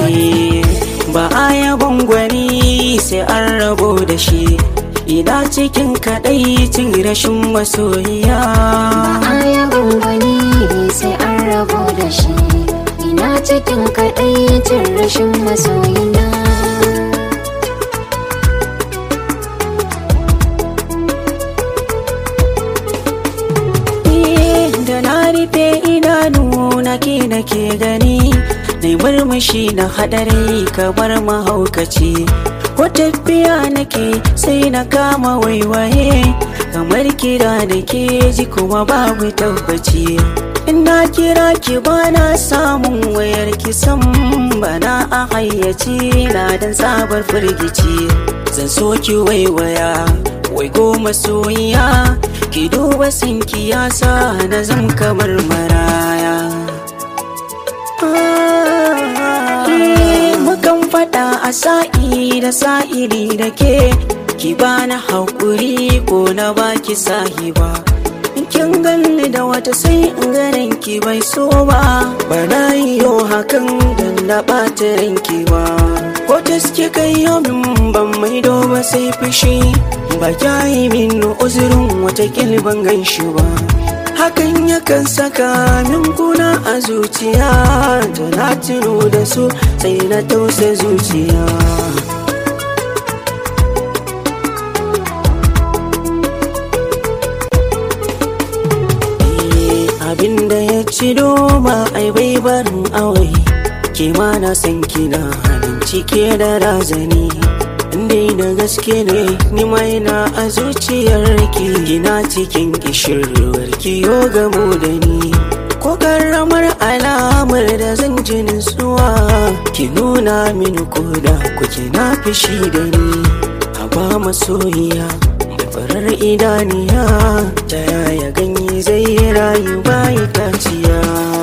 ba a yabon gwani sai an rabo da shi ina cikin kaɗaicin rashin masoyiya aya gangwani sai an rabo da shi ina cikin kaɗaicin rashin masoyina da na rufe idanu nake nake gani na murmushi na hadari kamar mahaukaci ko tafiya nake sai na kama waiwaye kamar kira da ke ji kuma babu tabbaci ina kira ki bana samun wayar ki san bana a hayyaci na dan sabar firgici zan so ki waiwaya wai goma soyayya ki duba sinki ya sa na zam kamar maraya mukan faɗa a sa'i da sa'iri da ke ki bani haƙuri ko na baki sahiba in kin ganni da wata sai in ganin ki bai so ba ba na yi yau hakan da na ɓata ranki ba ko taske kai yau min ban mai ba sai fushi ba kya yi min uzurin wata ban gan shi ba hakan yakan saka min kuna a zuciya da na tuno da su sai na tausa zuciya abinda ya ci doma ai bai barin awai ke ma na san kina halin cike da razani dai da gaske ne ni mai na a zuciyar ki gina cikin kishirwar ki yo gamo da ni ko karamar alamar da zan ji nutsuwa ki nuna mini koda kuke na fishi da ni a ba masoyiya da farar idaniya ta yaya ganye zai rayu bayi taciya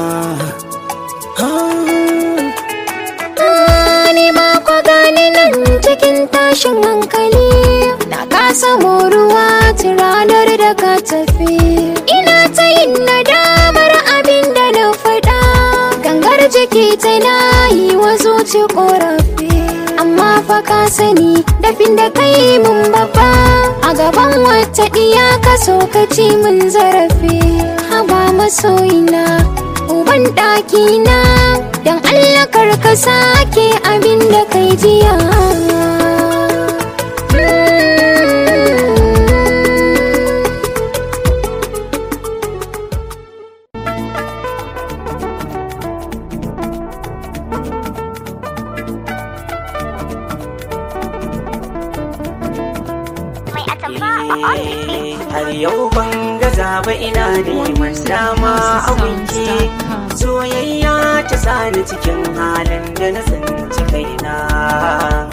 ni ba ku gani nan cikin tashin hankali na kasa moruwa tun ranar da ka tafi ina ta yin nadamar abin da na faɗa gangar jiki tana yi wa zuci ƙorafi amma fa ka sani dafin da kai mun babba a gaban wata ɗiya ka so ka ci mun zarafi haba masoyina uban ɗakina don Allah ka sake abin da kai jiya har yau ban gaza ba ina neman dama a gunki soyayya ta sani cikin halin da na tsinci kaina